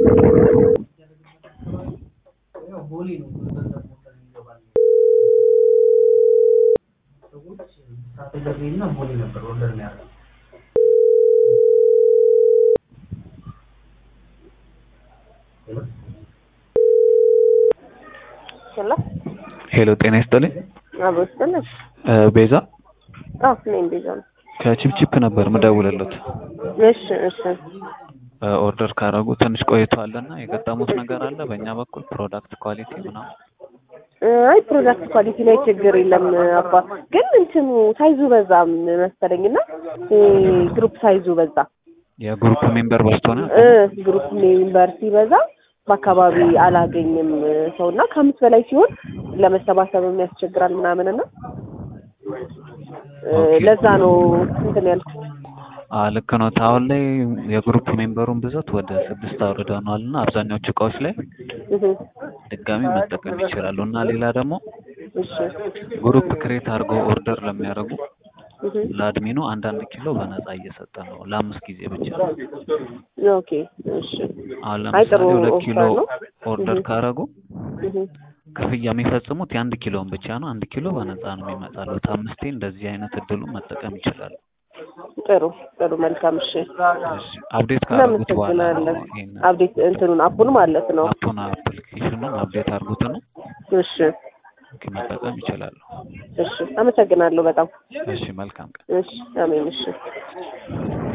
ሄሎ ሄሎ ጤና ይስጥልኝ። አብሮ ይስጥልኝ። እ ቤዛ አዎ እኔም ቤዛ ነው። ከቺፕቺፕ ነበር ምደውልለት። እሺ እሺ እ ኦርደር ካረጉ ትንሽ ቆይቷልና የገጠሙት ነገር አለ በእኛ በኩል ፕሮዳክት ኳሊቲ ምናምን? እ አይ ፕሮዳክት ኳሊቲ ላይ ችግር የለም አባ፣ ግን እንትኑ ሳይዙ በዛ መሰለኝና እ ግሩፕ ሳይዙ በዛ የግሩፕ ሜምበር በዝቶ ነው? እ ግሩፕ ሜምበር ሲበዛ በአካባቢ አላገኝም ሰው እና ከአምስት በላይ ሲሆን ለመሰባሰብም ያስቸግራል ምናምን እና እ ኦኬ። ለዛ ነው እንትን ያልኩት። አ ልክ ነው። አሁን ላይ የግሩፕ ሜምበሩን ብዛት ወደ ስድስት አውርደነዋል እና አብዛኛዎቹ እቃዎች ላይ እህ ድጋሚ መጠቀም ይችላሉ እና ሌላ ደግሞ እሺ ግሩፕ ክሬት አድርገው ኦርደር ለሚያደርጉ እህ ለአድሚኑ አንዳንድ ኪሎ በነፃ እየሰጠ ነው ለአምስት ጊዜ ብቻ። ኦኬ እሺ አሁን አይ ጥሩ ለምሳሌ ሁለት ኦፈር ኪሎ ነው። ኦርደር እህ ካረጉ እህ ክፍያ የሚፈጽሙት የአንድ ኪሎን ብቻ ነው። አንድ ኪሎ በነፃ ነው የሚመጣሉት። አምስቴ እንደዚህ አይነት እድሉን መጠቀም ይችላሉ። ጥሩ ጥሩ መልካም እሺ እሺ አፕዴት ካደረጉት በኋላ ነው እናመሰግናለን። ይሄን አብዴት እንትኑን አፑን ማለት ነው። አፑን አፕሊኬሽኑን አፕዴት አድርጉት ነው እሺ መጠቀም ይችላሉ። እሺ አመሰግናለሁ በጣም እሺ መልካም ቀን። እሺ አሜን እሺ